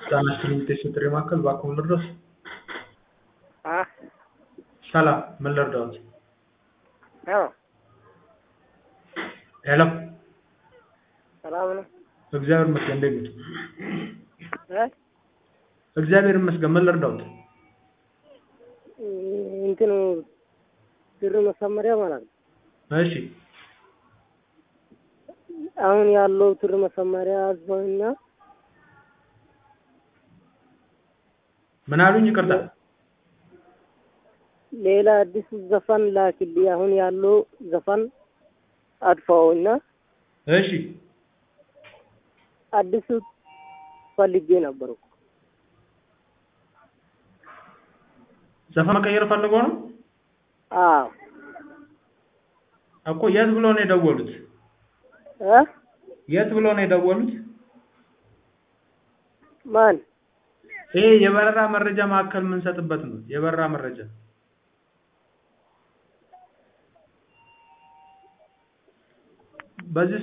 ጤና ይስጥልኝ የጥሪ ማዕከል እባክዎ ምን ልርዳዎት? አ ሰላም ምን ልርዳዎት? አዎ ሄሎ ሰላም ነው። እግዚአብሔር ይመስገን እንዴት ነዎት? እ እግዚአብሔር ይመስገን ምን ልርዳዎት? እንትኑ ብር መሰመሪያ ማለት ነው። እሺ አሁን ያለው ብር መሰመሪያ አዝበውና ምን አሉኝ? ይቅርታ ሌላ አዲስ ዘፈን ላክልኝ። አሁን ያለው ዘፈን አጥፋውና እሺ አዲሱ ፈልጌ ነበሩ። ዘፈን መቀየር ፈልገው ነው አዎ እኮ የት ብሎ ነው የደወሉት? እ የት ብሎ ነው የደወሉት? ማን ይሄ የበረራ መረጃ ማዕከል የምንሰጥበት ነው። የበረራ መረጃ በዚህ